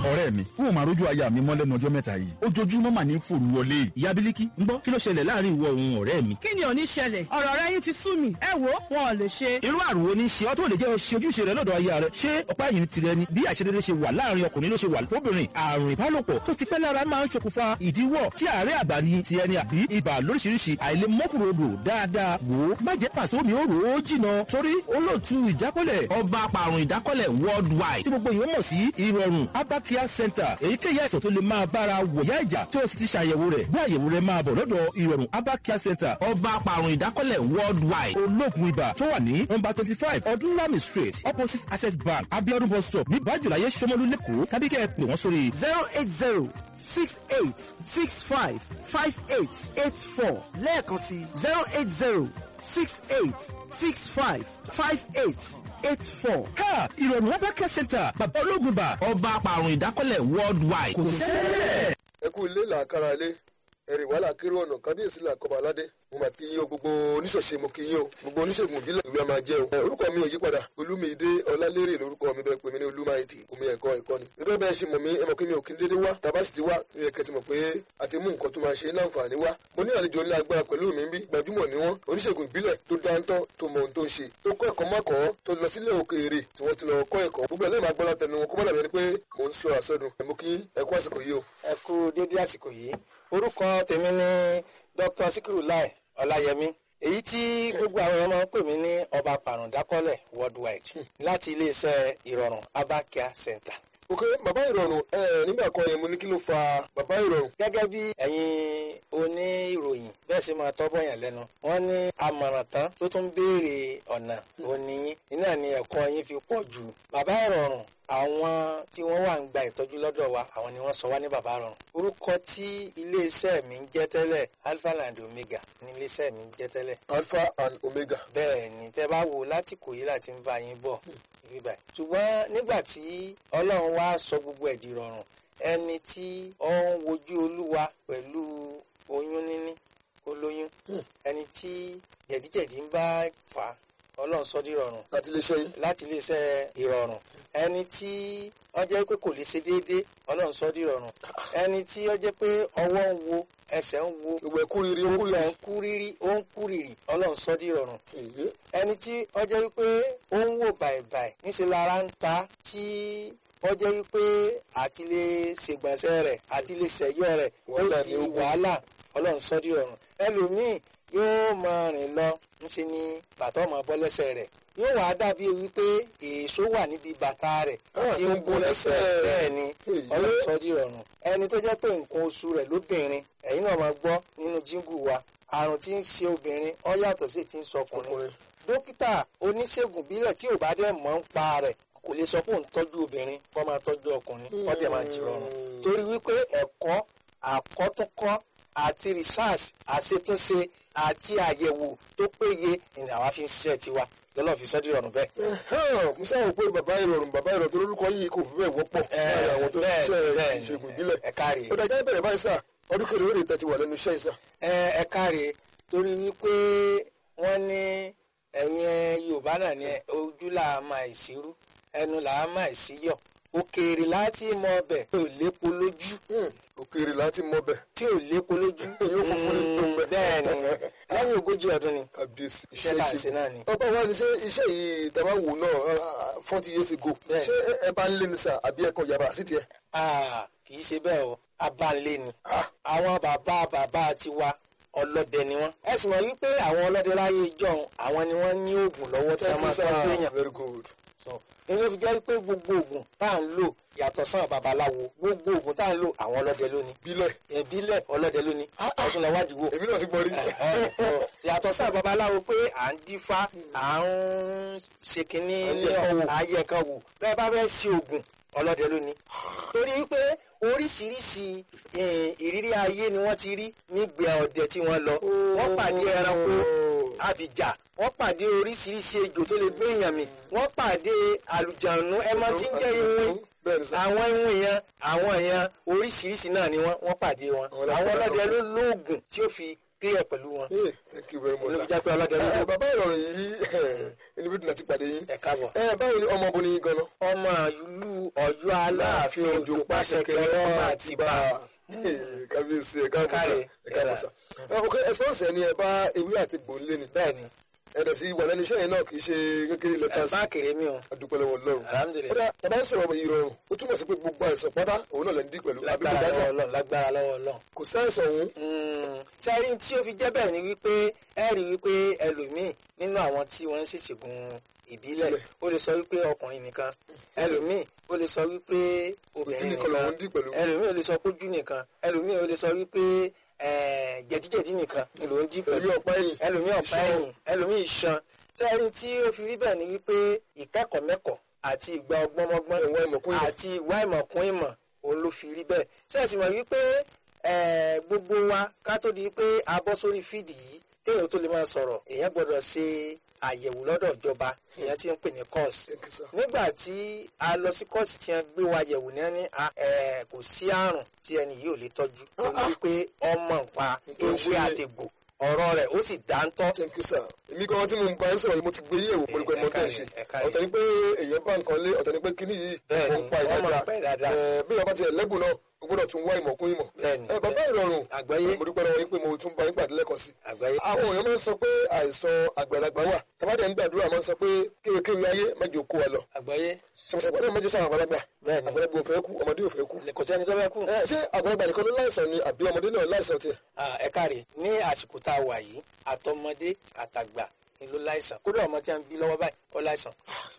ọ̀rẹ́ mi n ò máa rójú aya mi mọ́ lẹ́nu ọjọ́ mẹ́ta yìí ojoojúmọ́ mà ní fòrú wọlé. ìyá bílíkì ń gbọ́ kí ló ṣẹlẹ̀ láàrin ìwọ òun ọ̀rẹ́ mi. kí ni ò ní ṣẹlẹ̀ ọ̀rọ̀ rẹ yín ti sú mi ẹ wo wọn ò lè ṣe. irú àrùn wo ni ṣe ọ́ tó lè jẹ́ ṣe ojúṣe rẹ lọ́dọ̀ aya rẹ ṣé ọ̀pá yìí tirẹ̀ ni bí àṣedédé ṣe wà láàrin ọkùnrin ló ṣe wà fóbìnrin àrùn ìbálòpọ̀ tó ti pẹ́ lára máa ń ṣokùnfà ìdíwọ́ tí àárẹ̀ àgbà ni ti ẹni àbí ibà lóríṣiríṣi àìlè mọ́kùnrodò dáadáa wò ó má jẹ́ pàṣẹ omi ó rò ó jìnà torí olóòtú ìjákọ́lẹ̀ ọba apàrùn ìdákọ́lẹ̀ worldwide tí gbogbo èèyàn mọ̀ sí ìrọ̀rùn abakia center èyíkéyìí àìsàn tó lè máa bára wòyá ìjà tí ó sì ti ṣàyẹ̀wò rẹ̀ bí àyẹ̀wò rẹ̀ máa bọ̀ lọ́dọ̀ ìrọ̀rùn abakia center ọba apàrùn ìdákọ́lẹ̀ worldwide olóògùn ibà tó wà ní nọ́mbà twenty five ọdúnlami street opposite access bank abiodun bus stop ní bájúláyé sọmọlú lẹ́kọ̀ọ́ tàbí kẹ́ ẹ pè wọ́n sórí zero eight zero six eight six five five eight eight four lẹ́ẹ̀kan sí zero eight zero six eight six five five eight eight four. ká ìrọ̀rùn abakia center bàbá olóògùn ibà ọba apàrùn ìdákọ́lẹ̀ worldwide kò sẹ́lẹ̀. ẹ kú ilé làákàrà ilé ẹrìn wàhálà kéré ọ̀nà kábíyèsí làkọ́bà aládé mo mà kí yín o gbogbo oníṣọ̀ṣe mo kí yín o gbogbo oníṣègùn ìbílẹ̀ ìwé a máa jẹ́ o. ẹ, orúkọ mi ò yí padà olúmídé ọlálérè lórúkọ mi bẹ́ẹ̀ pè mí ní olúmáìtì omi ẹ̀kọ́ ẹ̀kọ́ ni. gẹ́gẹ́ bẹ́ẹ̀ ṣe mọ̀ mí ẹ mọ̀ pé mi ò kí n dédé wá tàbá sì ti wá mi yẹ kẹ́tì mọ̀ pé a ti mú nǹkan tó máa ṣe ní àǹfààní wá. mo ní àlejò ńlá agbára pẹ̀lú mi bí gbajúmọ̀ ni wọ́n oníṣègùn ìbílẹ̀ tó dáńtọ́ tó mọ ohun tó ń ṣe tó kọ́ ẹ̀kọ́ mọ́kọ́ tó lọ sílẹ̀ òkèèrè tí wọ́n ti lọ kọ́ ẹ̀kọ́ gbogbo ẹlẹ́yìn máa gbọ́dọ̀ tẹnu wọn kó má dàbí ẹni pé mò ń sọ àsọdùn ẹ̀ mú kí ẹ̀kú àsìkò yìí o. ẹ kú dédé àsìkò yìí orúkọ tèmi ni dr sikiru lai ọláyẹmí èyí tí gbogbo àwọn èèyàn máa ń pè mí ní ọba pàrọ̀dákọ́lẹ̀ worldwide láti iléeṣẹ́ ìrọ̀rùn abakia center. ok bàbá ìrọ̀rùn ẹ nígbà kan yẹn mo ní kí ló fa bàbá ìrọ̀rùn. gẹ́gẹ́ bí ẹ̀yin oníròyìn bẹ́ẹ̀ sì máa tọ́ bọ̀yàn lẹ́nu wọ́n ní àmọ̀ràn tán tó tún béèrè ọ̀nà òní iná ni ẹ̀kọ́ yín fi pọ̀ jù bàbá ìrọ̀rùn àwọn tí wọ́n wà ń gba ìtọ́jú lọ́dọ̀ wa àwọn ni wọ́n sọ wá ní bàbá ìrọ̀rùn orúkọ tí iléeṣẹ́ mi ń jẹ́ tẹ́lẹ̀ alpha and omega ní iléeṣẹ́ mi ń jẹ́ tẹ́lẹ̀ alpha and omega. bẹ́ẹ̀ ni tẹ́ bá wo láti kò yí láti ń bá yín bọ̀ ibi báyìí ṣùgbọ́n nígbà tí ọlọ́run wá sọ gbogbo ẹ̀dì rọrùn ẹni tí ó ń wojú olúwa pẹ̀lú oyún níní olóyún ẹni tí jẹ̀díjẹ̀dí ń bá fà á ọlọ́run sọ di rọrùn láti lè ṣe yín. láti iléeṣẹ́ ìrọ̀rùn ẹni tí ó jẹ́ pé kò lè ṣe déédéé ọlọ́run sọ di rọrùn ẹni tí ó jẹ́ pé ọwọ́ ń wo ẹsẹ̀ ń wo gbogbo ẹ̀kú riri ó kú gbogbo ẹ̀ riri. ń kú rírí ó ń kú rírì ọlọ́run sọ di rọrùn èyí ẹni tí ó jẹ́ wípé ó ń wò bàìbàì níṣẹ́ lára ń ta tí ó jẹ́ wípé àti lè ṣègbọ̀nsẹ̀ rẹ̀ àti lè ṣẹ̀yọ́ rẹ̀ ó Wàhálà di ni ó kù. wàhálà ọlọ́run sọ di rọrùn ẹlòmíì yóò máa rìn lọ ńṣe ni bàtà ọmọ bọ́ lẹ́sẹ̀ rẹ̀ yóò wá dàbí wípé èso wà níbi bàtà rẹ̀ Ah, tí tó ń ń bó bó lẹ́sẹ̀ lẹ́sẹ̀. bẹ́ẹ̀ ni Èyí. ọlọ́run sọ di rọrùn ẹni tó jẹ́ pé nǹkan oṣù rẹ̀ lóbìnrin ẹ̀yin náà máa gbọ́ nínú jíngù wa àrùn tí ń ṣe obìnrin ó yàtọ̀ sí ti ń sọ ọkùnrin ọkùnrin. dókítà oníṣègùn bílẹ̀ tí ò bá dẹ̀ mọ̀ ń pa rẹ̀ kò lè sọ pé òun tọ́jú obìnrin kó máa tọ́jú ọkùnrin wọ́n dẹ̀ máa jìrọ̀rùn torí wípé ẹ̀kọ́ àkọ́túnkọ́ àti research àṣetúnṣe àti àyẹ̀wò tó péye ni àwa fi ń ṣiṣẹ́ tiwa lọ́lọ́ fi sọ́dí rọrùn bẹ́ẹ̀. Ẹ̀hẹ́n, mo sáwọn pé bàbá ìrọ̀rùn bàbá ìrọ̀rùn tó lórúkọ yìí kò fi bẹ́ẹ̀ wọ́pọ̀ láàrin àwọn tó ń bẹ́ẹ̀, ṣiṣẹ́ bẹ́ẹ̀, ìṣègùn ìbílẹ̀. ẹ káre. ó dájá bẹ̀rẹ̀ báyìí sà ọdún kẹrin lórí ìtẹ́tí wà lẹ́nu iṣẹ́ ìsà. ẹ ẹ káre torí wípé wọ́n ní ẹ̀yin yorùbá náà ní ojú là á máa ìṣirú ẹnu là á máa ìṣíyọ̀ òkèèrè láti mọ ọbẹ̀ tí ò lépo lójú òkèèrè láti mọ bẹ̀ tí ò lépo lójú Èyí ó funfun ní tó ń bẹ. bẹ́ẹ̀ ni lẹ́yìn ogójì ọdún ni kábíyèsí iṣẹ́ là ń ṣe náà ni. ọba wa ni ṣé iṣẹ́ yìí tẹ́ bá wò náà forty years ago Bẹ́ẹ̀. ṣé ẹ- ẹ bá ń lé ní sà àbí ẹ kàn yàrá sí tiẹ̀. Ah, kì í ṣe bẹ́ẹ̀ o abánlé ni àwọn bàbá bàbá tiwa ọlọ́dẹ ni wọ́n. ẹ sì mọ̀ wípé àwọn ọlọ́dẹ láyé ìjọ́un àwọn ni wọ́n ní oògùn lọ́wọ́ tí wọ́n máa tọ́jú èèyàn. very good. So, inú fi jẹ́ wípé gbogbo oògùn tá à ń lò yàtọ̀ sàn babaláwo gbogbo oògùn tá à ń lò àwọn ọlọ́dẹ ló ní. bílẹ̀ ìbílẹ̀ ọlọ́dẹ ló ní. ọ̀tún lọ wádìí wò. èmi náà ti gbọ́ rí. yàtọ̀ sàn babaláwo pé à ń dífá à ń ṣe kínní ní Ayẹ̀kan wò. ayẹ̀kan wò bẹ́ẹ̀ bá fẹ́ ṣe oògùn ọlọ́dẹ ló ní. torí wípé oríṣiríṣi eh, ìrírí ayé ni wọ́n ti rí nígbà ọdẹ tí wọ́n lọ wọ́n pàdé ẹranko abìjà wọ́n pàdé oríṣiríṣi ejò tó lè gbé èèyàn mì wọ́n pàdé àlùjànnú ẹmọ tí ń jẹ́ iwin bẹ́ẹ̀ ni sà. àwọn iwin yẹn àwọn yẹn oríṣiríṣi náà ni wọ́n wọ́n pàdé wọn Àwọn àwọn ọlọ́pàá ọlọ́dẹ ló lóògùn tí ó fi clear pẹ̀lú wọn. Hey, thank you very much ló fi sir. jẹ́ pé ọlọ́dẹ ló Ẹ, dé. bàbá ìrọ̀rùn yìí inú bí dùn àti pàdé yín. ẹ káàbọ̀. ẹ báwo ni ọmọ obìnrin yìí gan-an. ọmọ ìlú ọ̀yọ́ aláàfin òjò pàṣẹ kẹrẹ ọmọ àtìbá. kábíyèsí ẹ káàbọ̀ sà Káre, ẹ káàbọ̀ sà. ẹ ok ẹ sọ́ọ̀sẹ̀ ni ẹ bá ewé àti gbòǹlé ni. bẹ́ẹ̀ni ẹ dẹ̀ sí wà lẹ́nu iṣẹ́ yẹn náà kì í ṣe kékeré lẹ́tà ẹ sí. bá kéré mi o adúpẹ́ lọ́wọ́ Ọlọ́run. Alhamdulillah. kódà tàbá ń sọ̀rọ̀ ìrọ̀rùn ó túmọ̀ sí pé gbogbo àìsàn pátá òun náà lè ń dí pẹ̀lú. àbí kò lágbára dá lọ́wọ́ sà? ọlọ́run lágbára lọ́wọ́ ọlọ́run. kò sáìsàn òun. sẹ́rí tí ó fi jẹ́ bẹ́ẹ̀ ni wípé ẹ rí wípé ẹlòmíì nínú àwọn tí wọ́n ń ṣèṣègùn ìbílẹ̀ ó lè sọ wípé ọkùnrin nìkan ẹlòmíì ó lè sọ wípé obìnrin nìkan lòun ń dí pẹ̀lú. ẹlòmíì ó lè sọ pójú nìkan ẹlòmíì ó lè sọ wípé eh, jẹ̀díjẹ̀dí nìkan ni ló ń dí pẹ̀lú ẹlòmíì ọ̀pá ẹ̀yìn. ẹlòmíì ọ̀pá ẹ̀yìn ẹlòmíì iṣan sẹ́rí tí ó fi rí bẹ́ẹ̀ ni wípé ìkẹ́kọ̀ọ́ mẹ́kọ̀ọ́ àti ìgbà ọgbọ́nmọ́gbọ́n Ìwà ìmọ̀kún ìmọ̀. àti ìwà ìmọ̀kún ìmọ̀ òun ló fi rí bẹ́ẹ̀ sẹ́ẹ̀sì mọ̀ wípé eh, gbogbo wa ká tó di pé a bọ́ sórí fídì yìí kéèyàn tó lè máa sọ̀rọ̀ èèyàn gbọ́dọ̀ ṣe àyẹ̀wò lọ́dọ̀ ìjọba èèyàn ti ń pè ní kọ́ọ̀sì Thank you, sir. nígbà tí a lọ sí kọ́ọ̀sì tí wọ́n gbé wa yẹ̀wò ní ẹni kò sí àrùn tí ẹni yìí ò lè tọ́jú torí wípé ọmọ nǹpa Nǹkan ṣe ewé é. àtẹ̀gbò ọ̀rọ̀ rẹ̀ ó sì dáńtọ́ thank you sir èmi gan tí mo ń bá ń sọ̀rọ̀ yìí mo ti gbé yẹ̀wò pẹ̀lú pé mo tẹ̀ ṣe ẹ káre. ọ̀tọ̀ ni pé èèyàn bá nǹkan lé ọ̀tọ̀ ni pé kíní yìí Bẹ́ẹ̀ni, ó ń pa wọ́n mọ̀ ń pa ìdájà ìdájà. Ẹ, bí ọba ti ẹ̀ lẹ́bùn náà o gbọ́dọ̀ tún wá ìmọ̀ kún ìmọ̀ Bẹ́ẹ̀ni, ẹ bàbá ìrọ̀rùn Àgbáyé. mo dúpẹ́ lọ́wọ́ yín pé mo tún bá yín pàdé lẹ́ẹ̀kan sí àgbáyé. àwọn èèyàn máa ń sọ pé àìsàn àgbàlagbà wà tàbádẹ́ ń gbàdúrà máa ń sọ pé kéwékéwé ayé mẹ́jọ kó wa lọ àgbáyé ṣàpàṣàpà náà mẹ́jọ sáwọn àgbàlagbà Bẹ́ẹ̀ni. àgbàlagbà ò fẹ́ kú ọmọdé ò fẹ́ kú kò sẹ́ni tó fẹ́ kú. ẹ ṣé àgbàlagbà nìkan ló láìsàn ni àbí ọmọdé náà láìsàn tiẹ̀ Ah, ẹ káre ní àsìkò tá a wà yìí àtọmọdé àtàgbà ni ló láìsàn kódà ọmọ tí a ń bí lọ́wọ́ báyìí ó láìsàn.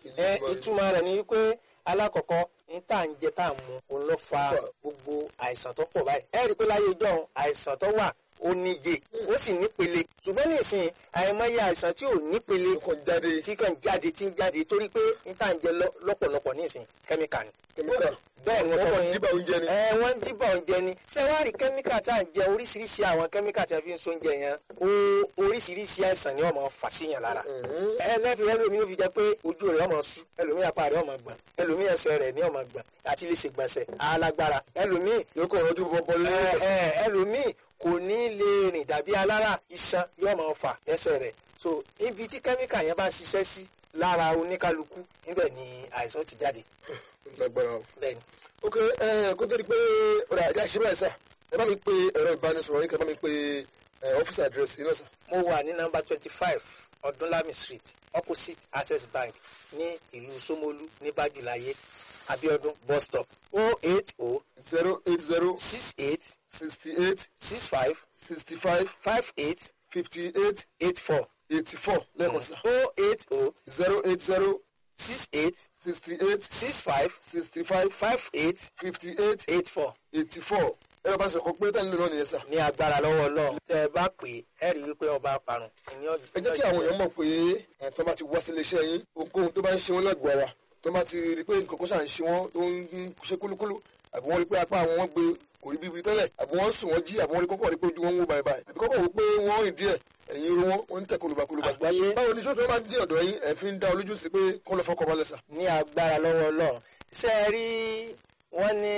ẹ ìtumọ̀ rẹ̀ ni wípé alákọ̀ọ́kọ́ ní tá à ń jẹ tá à ń mu òun ló fa gbogbo àìsàn tó pọ̀ báyìí. ẹ rí i pé láyé ìjọ́un àìsàn tó wà ó níye ó sì nípele ṣùgbọ́n nísìnyí àìmọye àìsàn tí ò nípele nǹkan jáde tí kàn jáde tí ń jáde torí pé ní tá à ń jẹ lọ- lọ́pọ̀lọpọ̀ nísìnyí kẹ́míkà ni kẹ́míkà bẹ́ẹ̀ ni wọ́n sọ wọ́n fún kàn yín díbà oúnjẹ ni ẹ wọ́n ń díbà oúnjẹ ni ṣé wàá rí kẹ́míkà tá à ń jẹ oríṣiríṣi àwọn kẹ́míkà tí a fi ń so oúnjẹ yẹn ó oríṣiríṣi àìsàn ni wọ́n máa fà síyàn lára ẹ lẹ́fi ẹlòmíì ló fi jẹ́ pé ojú rẹ̀ ọmọ sú ẹlòmíì apá rẹ̀ ọmọ gbọ̀n ẹlòmíì ẹsẹ̀ rẹ̀ ní ọmọ gbọ̀n àti lè ṣe gbọ̀nsẹ̀ alágbára ẹlòmíì yóò kàn rọjú bọ́bọ́ lé ẹ ẹ ẹlòmíì kò ní lè rìn dàbí alára iṣan yóò máa fà lẹ́sẹ̀ rẹ̀ so ibi tí kẹ́míkà yẹn bá ṣiṣẹ́ sí lára oníkálukú níbẹ̀ ni àìsàn ti jáde lágbára o. bẹ́ẹ̀ ni. ok ẹ kó tó di pé ọ̀rọ̀ àjà ṣe báyìí sà ẹ bá mi pe ẹ̀rọ ìbánisọ̀rọ̀ yín kẹ́ ẹ bá mi pe ẹ ọ́fíìsì àdírẹ́sì yín náà sà. mo wà ní nọ́mbà twenty five ọdúnlami street opposite access bank ní ìlú Ṣómólú ní bájúláyé abiodun bus stop o eight o zero eight zero six eight sixty eight six five sixty five five eight fifty eight eight four eighty four lẹ́ẹ̀kan sà. o eight o zero eight zero six eight sixty eight six five sixty five five eight fifty eight eight four eighty four ẹ̀rọ ìbánisọ̀rọ̀ kan pé tẹ́lẹ̀ náà nìyẹn sà. ní agbára lọ́wọ́ Ọlọ́run tẹ́ ẹ bá pè é ẹ rí i wípé ọba parun ìní ọjọ́ ẹ jẹ́ kí àwọn èèyàn mọ̀ pé ẹ̀ tó bá ti wá sílé iṣẹ́ yín ohunkóhun tó bá ń ṣe wọ́n lẹ́gbọ̀ọ́ ara tó bá ti rí pé nǹkan kó ṣà ń ṣe wọ́n tó ń ṣe kúlúkúlú àbí wọ́n rí pé apá àwọn wọn gbé kò rí bíbi tẹ́lẹ̀ àbí wọ́n sùn wọ́n jí àbí wọ́n rí kọ́kọ́ rí pé ojú wọn ń wó báyìí báyìí àbí kọ́kọ́ wò pé wọ́n rìn díẹ̀ ẹ̀yìn irun wọn wọ́n ń tẹ̀ kólúbakólúba. Àgbáyé. báwo ni sọ́tò máa ń dé ọ̀dọ̀ yín ẹ̀ fi ń dá olójú sí pé kọ́ lọ fọkọ̀ balẹ̀ sà. ní agbára lọ́wọ́ Ọlọ́run ṣé ẹ rí wọ́n ní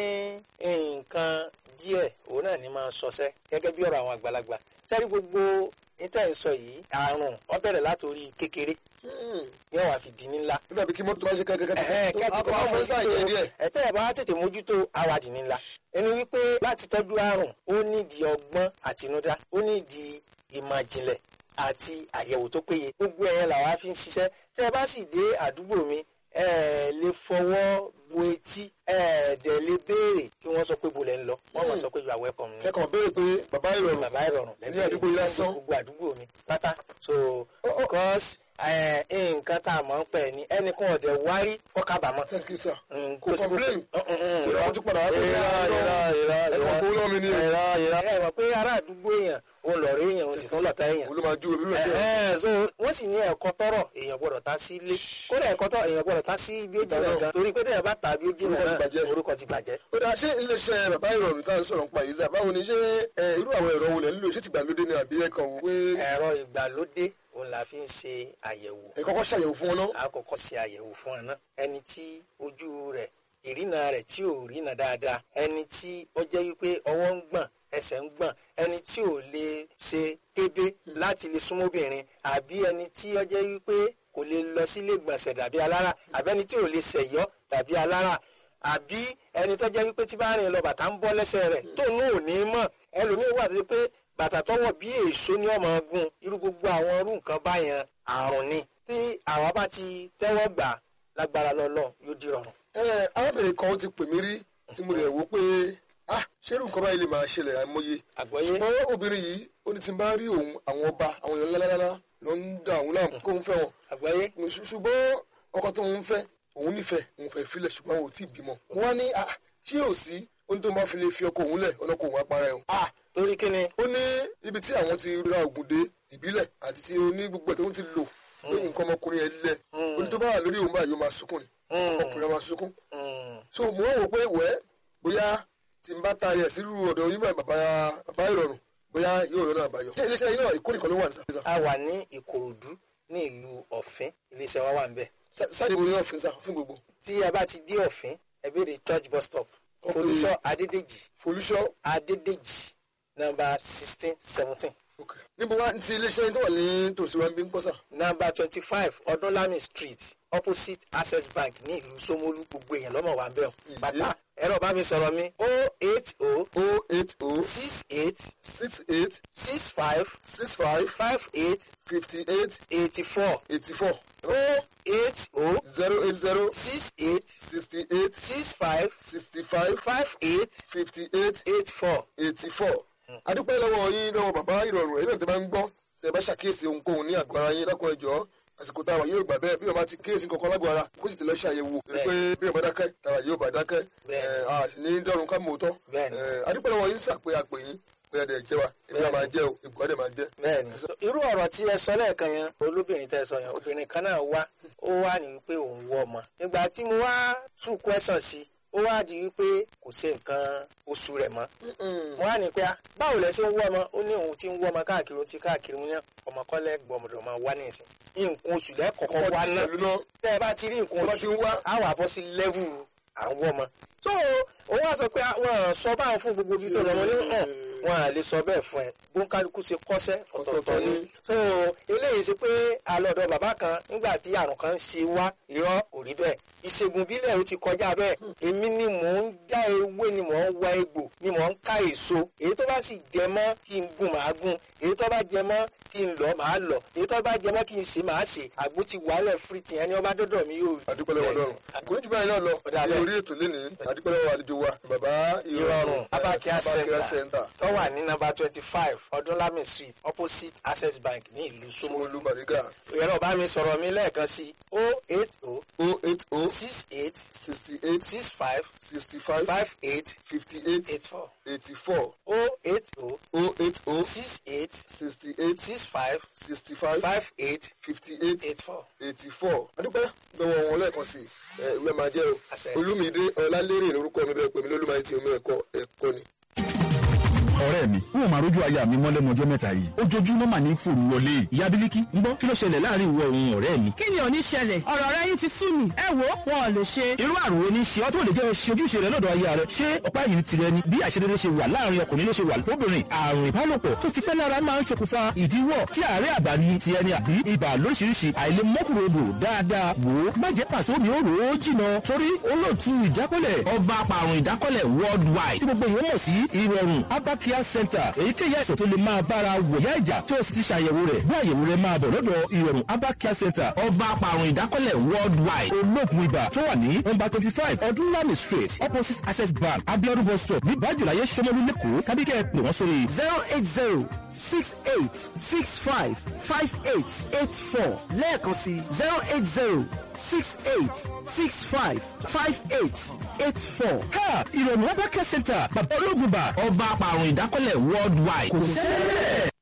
nǹkan díẹ̀ òun náà ní máa sọsẹ́ gẹ́gẹ́ bí ọ̀rọ̀ àwọn àgbàlagbà ṣé ẹ rí gbogbo níta ìsọ yìí àrùn ó bẹ̀rẹ̀ látòrí kékeré ní ọ̀wà fi di ní ńlá nígbà bí kí mọ́tò bá ṣe ẹ̀hẹ́n, kẹ́kẹ́kẹ́ kẹ́ tètè àwọn máa afọ sáà jẹ díẹ̀. ẹ̀tẹ́ ẹ̀ bá tètè mójútó awàdì ní ńlá ẹni wípé láti tọ́jú àrùn ó nídìí ọgbọ́n àtinúdá ó nídìí ìmọ̀ ìjìnlẹ̀ àti àyẹ̀wò tó péye gbogbo ẹ̀yẹn làwa fi ń ṣiṣẹ́ tẹ́ ẹ bá sì dé àdúgbò mi ẹ lè fọwọ́ bo etí ẹ dẹ̀ lè béèrè kí wọ́n sọ pé bolẹ̀ ń lọ wọ́n máa sọ pé you are welcome ni kẹ́kọ̀ọ́ béèrè pé bàbá ìrọ̀rùn bàbá ìrọ̀rùn ní àdúgbò yìí lásán. gbogbo àdúgbò mi pátá so because eh, nǹkan tá a mọ̀ ń pẹ̀ ní ẹnìkan ọ̀dẹ̀ wárí kọ́ kábàámọ̀ thank you sir. Mm, kò complain. irọ́ Ìrọ̀ tún padà wá pé irọ́ irọ́ irọ́ ẹ̀kọ́ kó lọ́ mi ní o. irọ́ irọ́ ẹ mọ̀ pé ará àdúgbò èèyàn òun lọ̀rẹ́ èèyàn òun sì tún lọ̀tá èèyàn òun ló máa ju òbí rẹ̀ tẹ́ Ẹ̀hẹ́n, so wọ́n sì ní ẹ̀kọ́ tọ́rọ̀ èèyàn gbọ́dọ̀ ta sí ilé kódà ẹ̀kọ́ tọ́ èèyàn gbọ́dọ̀ ta sí bí ó jìnnà gan torí pé téèyàn bá ta bí ó jìnnà Orúkọ ti náà bàjẹ́. orúkọ ti bàjẹ́. ó dáa ṣé iléeṣẹ́ bàbá ìrọ̀rùn tá à ń sọ̀rọ̀ nípa yìí sà báwo ni ṣé ẹ, irú àwọn ẹ̀rọ wo lẹ̀ ń lò ṣé ti gbàlódé ni àbí ẹ̀kan wò pé ẹ̀rọ ìgbàlódé òun la fi ń ṣe àyẹ̀wò ẹ kọ́kọ́ ṣàyẹ̀wò fún wọn náà. a kọ́kọ́ ṣe àyẹ̀wò fún ẹ náà ẹni tí ojú rẹ̀ ìrìnà rẹ̀ tí ò rìnà dáadáa ẹni tí ó jẹ́ wípé ọwọ́ ń gbọ̀n ẹsẹ̀ ń gbọ̀n ẹni tí ò lè ṣe kébé láti lè súnmọ́ obìnrin àbí ẹni tí ó jẹ́ wípé kò lè lọ sílé ìgbọ̀nsẹ̀ dàbí alára àbí ẹni tí ò lè ṣẹ̀yọ́ dàbí alára àbí ẹni tó jẹ́ wípé tí bá rìn lọ bàtà ń bọ́ lẹ́sẹ̀ rẹ̀ tó ní ò ní mọ̀ ẹlòmíín wà tó ṣe pé bàtà tọwọ́ bí èso ní ọmọ gun irú gbogbo àwọn irú nǹkan báyẹn àrùn ni tí àwa bá ti tẹ́wọ́ gbà lágbára lọ́lọ́ yóò di rọrùn. ẹ arábìnrin kan ó ti pè mí rí tí mo rẹ̀ wò pé ah ṣé irú nǹkan báyìí lè máa ṣẹlẹ̀ àìmọye àgbọ́yé ṣùgbọ́n obìnrin yìí ó ní tí n bá rí òun àwọn ọba àwọn èèyàn lálálálá ló ń da òun láàmú kó ń fẹ́ wọn àgbọ́yé Ṣù- ṣùgbọ́n ọkọ tó ń fẹ́ òun nífẹ̀ẹ́ òun fẹ́ filẹ̀ ṣùgbọ́n àwọn ò tí ì bímọ. mo wá ní ah tí yóò sí ó ní tó ń bá fi lè fi ọkọ òun lẹ̀ ọ̀nà kò òun apara ẹ̀ o. ah torí kí ni ó ní ibi tí àwọn ti ra ògùn dé ìbílẹ̀ àti tí oní gbogbo ẹ̀ tó ń ti lò pé nǹkan ọmọkùnrin ẹ̀ lẹ̀ ó ní tó bá wà lórí òun báyìí ó máa sunkún ni ọkùnrin á máa sunkún. Mm, so mo wá wò pé wẹ́ bóyá tí n bá ta ayẹ̀ sírú ọ̀dọ̀ yín bá bàbá bàbá ìrọ̀rùn bóyá yóò rọ́nà àbáyọ. ṣé iléeṣẹ́ yín náà ìkó nìkan ló wà ní sàfihàn? a wà ní ìkòròdú ní ìlú ọ̀fín iléeṣẹ́ wa wà ń bẹ̀ sáàdì mo ní ọ̀fìn sá fún gbogbo. tí a bá ti dé ọ̀fín ẹ béèrè church bus stop Ok. folúṣọ́ adédèjì folúṣọ́ adédèjì nọ́mbà sixteen seventeen níbo wá ti iléeṣẹ́ yín tó wà ní tòsí wa ń bí ń pọ́sà. nọ́mbà twenty five ọdúnlami street opposite access bank ní ìlú Ṣómólú gbogbo èèyàn lọ́mọ wa ń bẹ̀ Ìyé. bàtà ẹ̀rọ bá mi sọ̀rọ̀ mi o eight o o eight o six eight six eight six five six five five eight fifty eight eighty four eighty four o eight o zero eight zero six eight sixty eight six five sixty five five eight fifty eight eight four. eighty four. adúpẹ́ lọ́wọ́ yín lọ́wọ́ bàbá ìrọ̀rùn ẹ̀yin náà tẹ́ bá ń gbọ́ tẹ́ bá ṣàkíyèsí ohunkóhun ní àgọ́ ara yín lákùnrin jọ àsìkò táwa yóò gbà bẹ́ẹ̀ bí wọ́n bá ti kíyèsí kankan lágọ̀ọ́ ara kó sì ti lọ ṣàyẹ̀wò torí pé bí wọ́n bá dákẹ́ táwa yóò bá dákẹ́ Bẹ́ẹ̀. ẹ̀, a sì ní dọ́run ká mọ̀ tọ́ Bẹ́ẹ̀ ni. adúpẹ́ lọ́wọ́ yín sàpé àpè yín pé ẹ̀dẹ̀ jẹ́ wa èmi náà máa jẹ́ o ìgbọ́ ẹ̀dẹ̀ máa jẹ́. bẹ́ẹ̀ni irú ọ̀rọ̀ tí ẹ sọ lẹ́ẹ̀kan yẹn olóbìnrin tẹ́ ẹ sọ yẹn obìnrin kan náà wá ó wá ní wípé òun wọ ọmọ nígbà tí mo wá tún kwẹsàn sí ó wá di wípé kò sí nǹkan oṣù rẹ̀ mọ́ mo wá ní pé ah, báwo lẹ ṣe ń wọ ọmọ ó ní òun ti ń wọ ọmọ káàkiri ó ti káàkiri mo ní ọmọ kọlẹ gbọmọdọ máa wá nísìn nǹkan oṣù lẹkọọkọ wá náà pẹ̀lú náà tẹ́ ẹ bá ti rí nǹkan bá ti oṣù ń wá. á wà bọ́ sí lẹ́vù à ń wọ́ ọmọ. tó òun wá sọ pé àwọn sọ báwọn fún gbogbo ibi tó lọ wọn ní hàn wọn à lè sọ bẹ́ẹ̀ fún ẹ bóńkálukú ṣe kọ́sẹ́ ọ̀tọ̀ọ̀tọ̀ ni. tó eléyìí ṣe pé alọ́dọ̀ bàbá kan nígbà tí àrùn kan ṣe wá irọ́ kò rí bẹ́ẹ̀ ìṣègùn bílẹ̀ ó ti kọjá bẹ́ẹ̀ èmi ni mò ń já ewé ni mò ń wá egbò ni mò ń ká èso èyí tó bá sì jẹ mọ́ kí n gún màá gún èyí tó bá jẹ mọ́ kí n lọ màá lọ èyí tó bá jẹ mọ́ kí n ṣe màá ṣe àgbo ti wàhálẹ̀ fírìtì ẹni ọba dọ́dọ̀ mi yóò adúpẹ́ lọ́wọ́ lọ́rùn kò ní jù báyìí náà lọ dà ní bẹ́ẹ̀. orí ètò lénìí adúpẹ́ lọ́wọ́ àlejò wa bàbá ìrọ̀rùn abakia Abakia center center tó wà ní nọ́mbà twenty five ọdúnlami street opposite access bank ní ìlú Ṣómólú Ṣómólú Bàrígà ẹ̀rọ bá mi sọ̀rọ̀ mi lẹ́ẹ̀kan sí o eight o o eight o six eight sixty eight six five sixty five five eight fifty eight eight four eighty four o eight o o eight o six eight sixty eight six five sixty five five eight fifty eight eight four. eighty four adúpẹ́ lọ́wọ́ wọn lẹ́ẹ̀kan sí ẹ ìwé máa jẹ́ o Àṣẹ. olúmídé ọlálérè lórúkọ mi bẹ́ẹ̀ pè mí lólùmáyé tí omi ẹ̀kọ́ ẹ̀kọ́ ni. ọ̀rẹ́ mi n ò máa rójú aya mi mọ́ lẹ́nu ọjọ́ mẹ́ta yìí ojoojúmọ́ mà ní fòrú wọlé ìyá bílíkì ń gbọ́ kí ló ṣẹlẹ̀ láàrin ìwọ òun ọ̀rẹ́ mi. kí ni ò ní ṣẹlẹ̀ ọ̀rọ̀ rẹ yín ti sú mi ẹ wo wọn ò lè ṣe. irú àrùn wo ni ṣe ọ́ tó lè jẹ́ ṣe ojúṣe rẹ lọ́dọ̀ aya rẹ ṣé ọ̀pá yìí tirẹ̀ ni bí àṣedédé ṣe wà láàrin ọkùnrin ló ṣe wà lóbìnrin àrùn ìbálòpọ̀ tó ti pẹ́ lára máa ń ṣokùnfà ìdíwọ́ tí àárẹ̀ àgbà ni ti ẹni àbí ibà lóríṣiríṣi àìlèmọ́kùnrodò dáadáa wò ó má jẹ́ pàṣẹ omi ó rò ó jìnà torí olóòtú ìdákọ́lẹ̀ ọba apàrùn ìdákọ́lẹ̀ worldwide tí gbogbo ìwé mọ̀ sí ìrọ̀rùn abakia center èyíkéyìí àìsàn tó lè máa bára wòyá ìjà tí o sì ti ṣàyẹ̀wò rẹ̀ bí àyẹ̀wò rẹ̀ máa bọ̀ lọ́dọ̀ ìrọ̀rùn abakia center ọba apàrùn ìdákọ́lẹ̀ worldwide olóògùn ibà tó wà ní nọ́mbà twenty five ọdúnlami street opposite access bank abiodun bus stop ní bájúláyé sọmọlú lẹ́kọ̀ọ́ kábíkẹ́ pè wọ́n sórí zero eight zero six eight six five five eight eight four lẹ́ẹ̀kan sí zero eight zero six eight six five five eight eight four. ká ìrọ̀rùn abakia center bàbá olóògùn ibà ọba apàrùn ìdákọ́lẹ̀ worldwide kò sẹ́lẹ̀.